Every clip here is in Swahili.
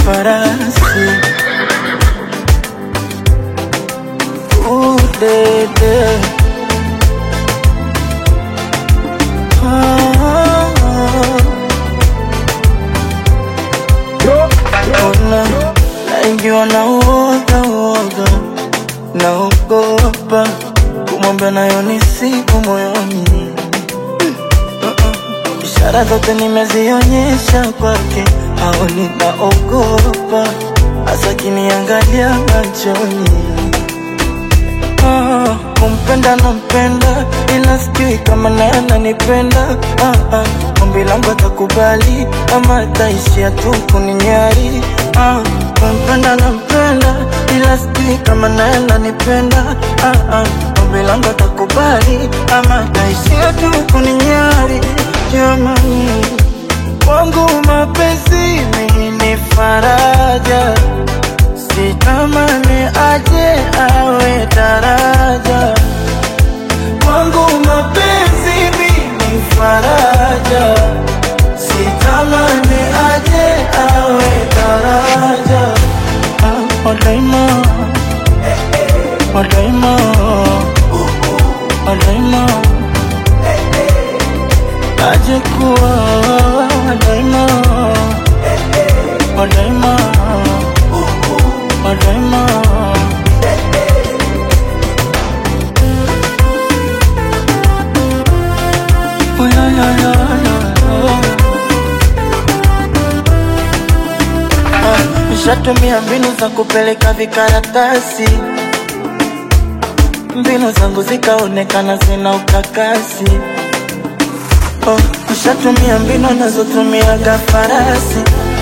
farasi udede ona naingiwa na uoga uoga naogopa kumwambia nayo ni siku moyoni ishara zote nimezionyesha kwake au ninaogopa hasa kiniangalia machoni Ah, kumpenda nampenda ila sijui kama naye ananipenda ah, ah, ombi langu atakubali ama ataishia tu kuninyari ah, kumpenda nampenda ila sijui kama naye ananipenda ah, ah, ombi langu atakubali ama ataishia tu kuninyari jamani kwangu mapenzi mimi ni faraja sitamani aje awe daraja kwangu mapenzi mimi faraja sitamani aje awe daraja Ah, wadaima wadaima wadaima aje kuwa wadaima wadaima wadaima Oh, yeah, yeah, yeah, yeah. Ah, Nishatumia mbinu za kupeleka vikaratasi, mbinu zangu zikaonekana zina ukakasi. Oh, nishatumia mbinu nazotumiaga farasi,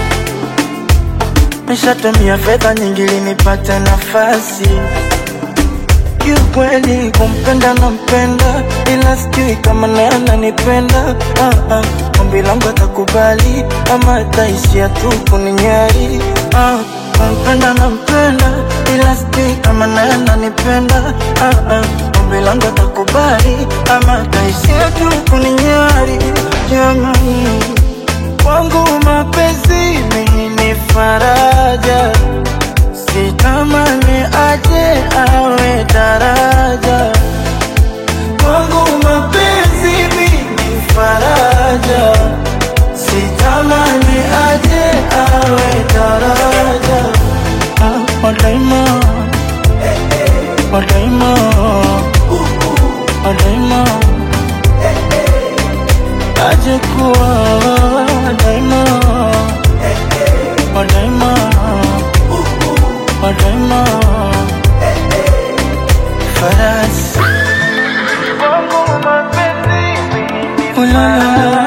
nishatumia fedha nyingi ili nipate nafasi kiukweli kumpenda nampenda, ila sijui kama naye ananipenda. Ah, ah, ombi langu atakubali ama ataishia tu kuninyari. Ah, kumpenda nampenda, ila sijui kama naye ananipenda. Ah, ah, ombi langu atakubali ama ataishia tu kuninyari. Jamani, kwangu mapenzi mimi ni faraja sitamani aje awe daraja kwangu mapenzi mimi faraja sitamani aje awe daraja ah, wadaima wadaima wadaima aje kuwa wadaima wadaima wadaima farasi Oh, la, la, la.